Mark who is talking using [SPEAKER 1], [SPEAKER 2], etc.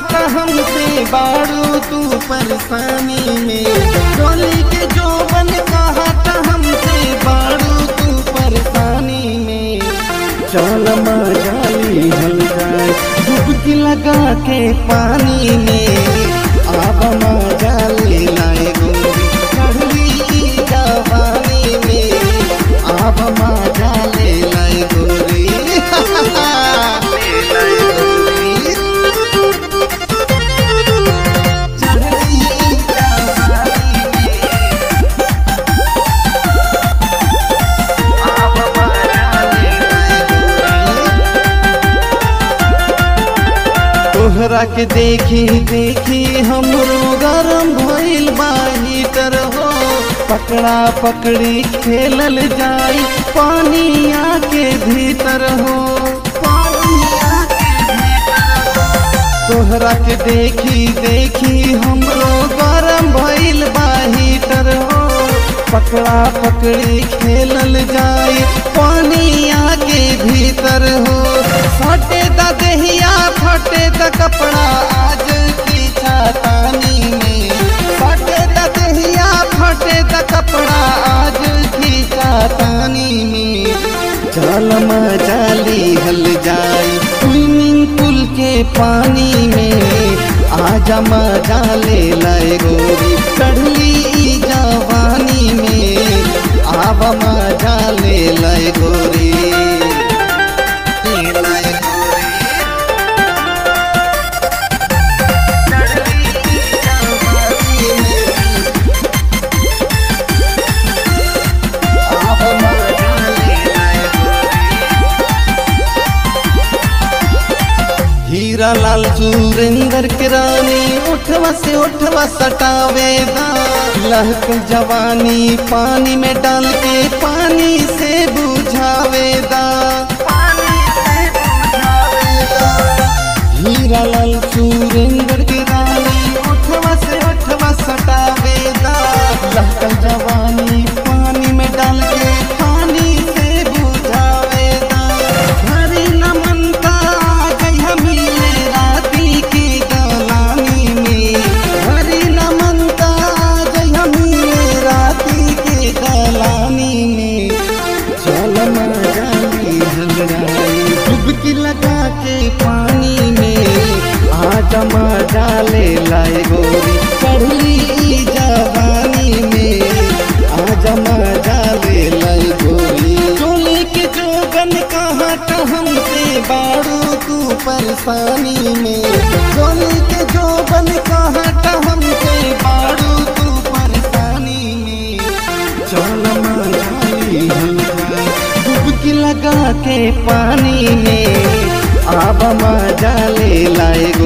[SPEAKER 1] कहत हमसे बाड़ू तू परेशानी में डोली के जोबन कहत हमसे बाड़ू तू परेशानी में चल मजाली हल जाए डुबकी लगा के पानी में अब मजाली लाए गोरी चढ़ली जवानी में अब मजाले लाए गोरी ले लाए गोरी चढ़ली जवानी में अब मजाले लाए गोरी तोहरा के देखी देखी हमरो गरम भइल बा हीटर हो पकड़ा पकड़ी खेलल जाई पानिया के भीतर हो पानिया के भीतर हो। तोहरा के देखी देखी हमरो गरम भइल बा हीटर हो पकड़ा पकड़ी खेलल जाई पानिया के भीतर हो फटे द दहिया फटे द कपड़ा आज की छातानी में फटे द दहिया फटे द कपड़ा आज की छातानी में चल मचाली हल जाई स्विमिंग पूल के पानी में आजा मजा ले लाए गोरी चढ़ली ई जवानी में आब मजा ले लाए गोरी ले लाए गोरी चढ़ली ई जवानी में आब मजा ले लाए गोरी हीरा लाल सुरेंद्र के रानी उठवा से उठवा सटावेदा लहक जवानी पानी में डाल के पानी से बुझावेदा हीरा लाल सुरेंद्र के रानी उठवा से उठवा सटावेदा लहक जवानी पानी में डाल के पानी से बुझावेदा हरी नमनता गई मिले राती की दलानी में हरी नमनता गई मिले राती की दलानी में चल मजाली हलराई डुबकी लगा के पानी में आज मजा ले लाए गोरी चढ़ली ई जवानी में आज मजा ले लाए गोरी चोली के जोगन कहाँ हमसे बाड़ू तू परेशानी में चोली के जोगन कहाँ हमसे बाड़ू तू परेशानी में चल मजाली हलवा डुबकी लगा के पानी में अब मजा ले लाए